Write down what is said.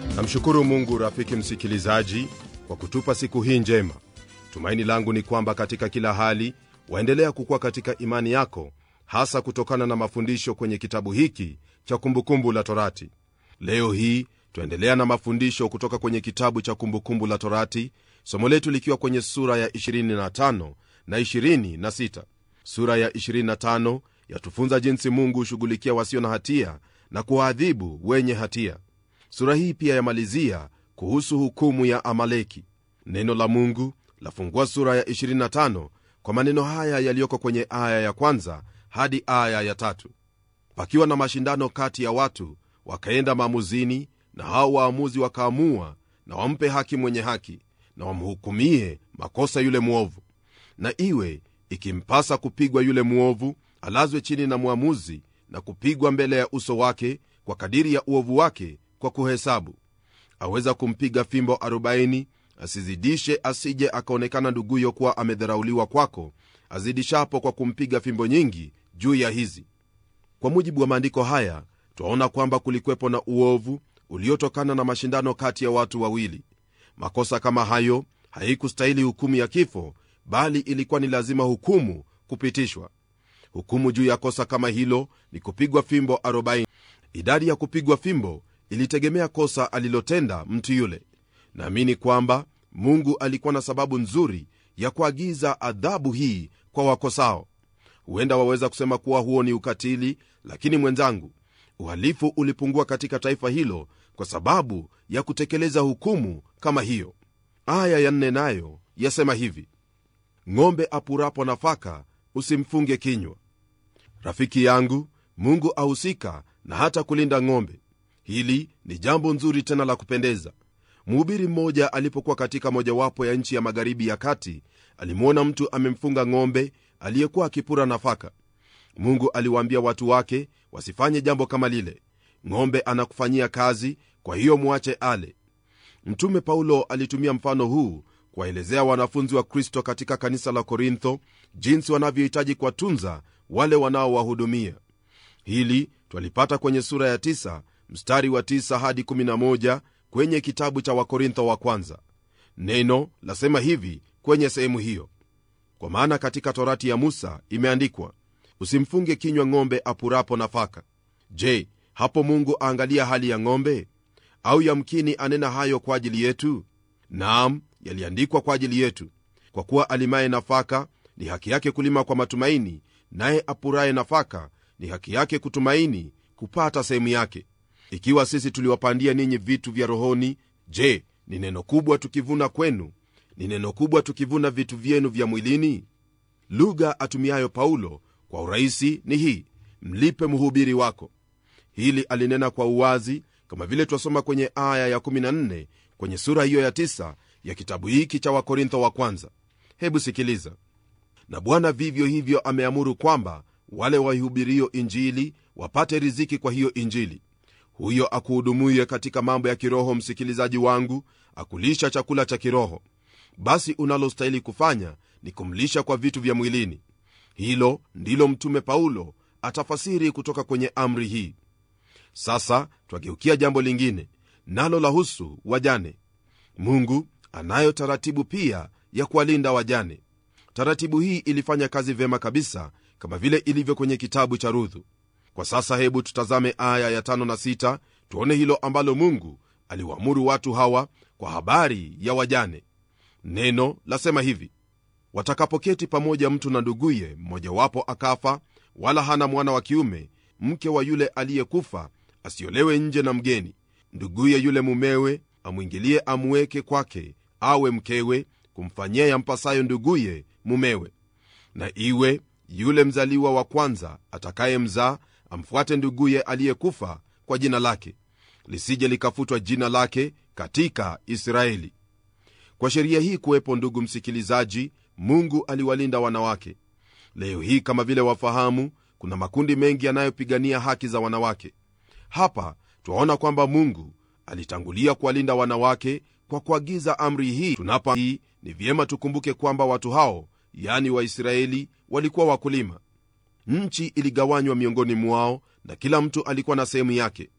namshukuru mungu rafiki msikilizaji kwa kutupa siku hii njema tumaini langu ni kwamba katika kila hali waendelea kukuwa katika imani yako hasa kutokana na mafundisho kwenye kitabu hiki cha kumbukumbu la torati leo hii twaendelea na mafundisho kutoka kwenye kitabu cha kumbukumbu la torati somo letu likiwa kwenye sura ya 25 na 26 sura ya 25 yatufunza jinsi mungu hushughulikia wasio na hatia na kuwaadhibu wenye hatia sura hii pia yamalizia kuhusu hukumu ya amaleki neno la mungu lafungua sura ya 25 kwa maneno haya yaliyoko kwenye aya ya kwanza hadi aya ya tatu pakiwa na mashindano kati ya watu wakaenda maamuzini na hao waamuzi wakaamua na wampe haki mwenye haki na wamhukumie makosa yule mwovu na iwe ikimpasa kupigwa yule mwovu alazwe chini na mwamuzi na kupigwa mbele ya uso wake kwa kadiri ya uovu wake kwa kuhesabu aweza kumpiga fimbo 40 asizidishe asije akaonekana nduguyo kuwa amedharauliwa kwako azidishapo kwa kumpiga fimbo nyingi juu ya hizi kwa mujibu wa maandiko haya twaona kwamba kulikwepo na uovu uliotokana na mashindano kati ya watu wawili makosa kama hayo haikustahili hukumu ya kifo bali ilikuwa ni lazima hukumu kupitishwa hukumu juu ya kosa kama hilo ni kupigwa fimbo 40 idadi ya kupigwa fimbo ilitegemea kosa alilotenda mtu yule naamini kwamba mungu alikuwa na sababu nzuri ya kuagiza adhabu hii kwa wakosao huenda waweza kusema kuwa huo ni ukatili lakini mwenzangu uhalifu ulipungua katika taifa hilo kwa sababu ya kutekeleza hukumu kama hiyo aya ya nne nayo yasema hivi ng'ombe apurapo nafaka usimfunge kinywa rafiki yangu mungu ahusika na hata kulinda ng'ombe hili ni jambo nzuri tena la kupendeza mhubiri mmoja alipokuwa katika mojawapo ya nchi ya magharibi ya kati alimwona mtu amemfunga ng'ombe aliyekuwa akipura nafaka mungu aliwaambia watu wake wasifanye jambo kama lile ng'ombe anakufanyia kazi kwa hiyo mwache ale mtume paulo alitumia mfano huu kuwaelezea wanafunzi wa kristo katika kanisa la korintho jinsi wanavyohitaji kuwatunza wale wanaowahudumia hili twalipata kwenye sura ya 9 mstari wa 9 hadi 11 kwenye kitabu cha wakorintho wa kwanza neno lasema hivi kwenye sehemu hiyo kwa maana katika torati ya musa imeandikwa usimfunge kinywa ng'ombe apurapo nafaka je hapo mungu aangalia hali ya ng'ombe au yamkini anena hayo kwa ajili yetu naam yaliandikwa kwa ajili yetu kwa kuwa alimaye nafaka ni haki yake kulima kwa matumaini naye apuraye nafaka ni haki yake kutumaini kupata sehemu yake ikiwa sisi tuliwapandia ninyi vitu vya rohoni je ni neno kubwa tukivuna kwenu ni neno kubwa tukivuna vitu vyenu vya mwilini lugha atumiayo paulo kwa urahisi ni hii mlipe mhubiri wako hili alinena kwa uwazi kama vile twasoma kwenye aya ya14 kwenye sura hiyo ya 9 ya kitabu hiki cha wakorintho wa kwanza hebu sikiliza na bwana vivyo hivyo ameamuru kwamba wale waihubirio injili wapate riziki kwa hiyo injili huyo akuhudumuye katika mambo ya kiroho msikilizaji wangu akulisha chakula cha kiroho basi unalostahili kufanya ni kumlisha kwa vitu vya mwilini hilo ndilo mtume paulo atafasiri kutoka kwenye amri hii sasa twageukia jambo lingine nalo lahusu wajane mungu anayo taratibu pia ya kuwalinda wajane taratibu hii ilifanya kazi vyema kabisa kama vile ilivyo kwenye kitabu cha rudhu kwa sasa hebu tutazame aya ya tano na sita tuone hilo ambalo mungu aliwaamuru watu hawa kwa habari ya wajane neno lasema hivi watakapoketi pamoja mtu na nduguye mmojawapo akafa wala hana mwana wa kiume mke wa yule aliyekufa asiolewe nje na mgeni nduguye yule mumewe amwingilie amweke kwake awe mkewe kumfanyia yampasayo nduguye mumewe na iwe yule mzaliwa wa kwanza atakaye mzaa amfuate nduguye aliyekufa kwa jina lake lisije likafutwa jina lake katika israeli kwa sheria hii kuwepo ndugu msikilizaji mungu aliwalinda wanawake leo hii kama vile wafahamu kuna makundi mengi yanayopigania haki za wanawake hapa twaona kwamba mungu alitangulia kuwalinda wanawake kwa kuagiza amri hii tunapa hii ni vyema tukumbuke kwamba watu hao yani waisraeli walikuwa wakulima nchi iligawanywa miongoni mwao na kila mtu alikuwa na sehemu yake